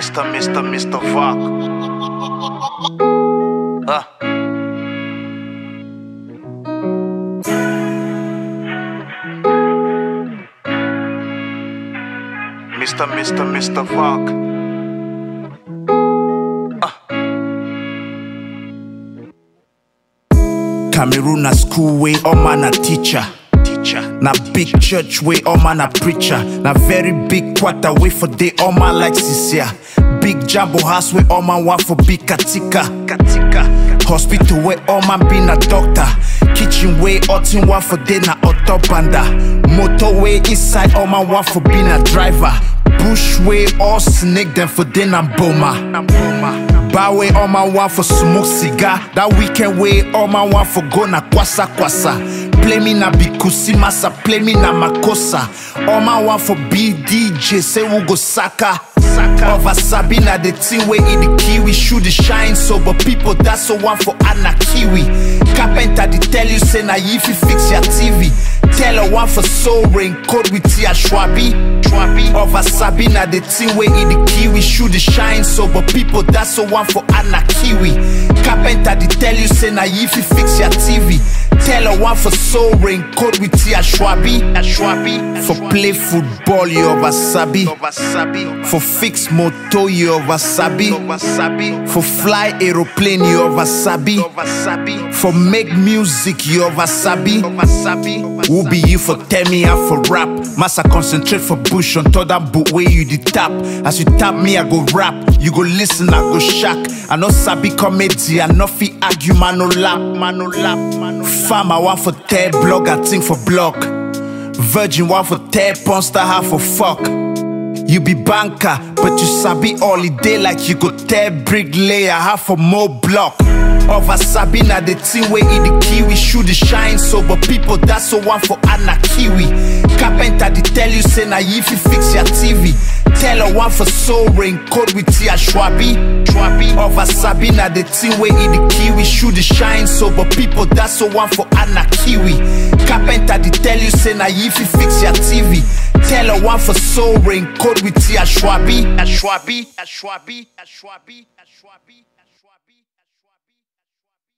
Mr. Mr. Mr. Vok. Ah. Mr. Mr. Mr. Vok. Cameroon na school way, all man a teacher. Teacher. Na big church way, all man a preacher. Na very big quarter way for day, all man like Sisia. Big jumbo house way, all man want for big katika. Katika. Hospital way, all man be na doctor. Kitchen way, all one for day na autobanda. Motorway inside, all man want for be na driver. Bush way, all snake them for day na boma. Bar way, all man want for smoke cigar. That weekend way, all man want for go na kwasa kwasa. Play me na bikusi masa, play me na makosa. All man want for be DJ, say we go saka. Over Sabina, the team way in the kiwi, shoot the shine so but people that's so one for Anna Kiwi. Carpenter they tell you say na if you fix your TV. Tell her one for soul rain code with Tia Schwabi. Schwabi. Over Sabina, the team way in the kiwi, shoot the shine so but people that's so one for Anna Kiwi. Carpenter they tell you say na if you fix your TV. Tell her one for soul rain code with Tia Schwabi. Ashwabi. For play football, you over Sabi. Wasabi. For fix motor, you over Sabi. Wasabi. For fly aeroplane, you over Sabi. Wasabi. For make music, you over Sabi. Wasabi. Who be you for tell me how for rap? Massa concentrate for bush on top that boot where you the tap. As you tap me, I go rap. You go listen, I go shock. I know Sabi comedy, I know fi argue, man no lap, man no lap, man no lap. Fam, I want for tear blog, I think for block. Virgin want for tear monster, half for fuck. You be banker, but you sabi holiday like you go tear bricklayer, half for more block. Over Sabina, the team way in the kiwi, shoot the shine so but people that's so one for Anna Kiwi. Carpenter they tell you say na if you fix your TV. Tell her one for soul rain code with Tia Schwabi. Schwabi. Over Sabina, the team way in the kiwi, shoot the shine so but people that's so one for Anna Kiwi. Carpenter they tell you say na if you fix your TV. Tell her one for soul rain code with Tia Schwabi. Ashwabi. Ashwabi. Ashwabi. Ashwabi.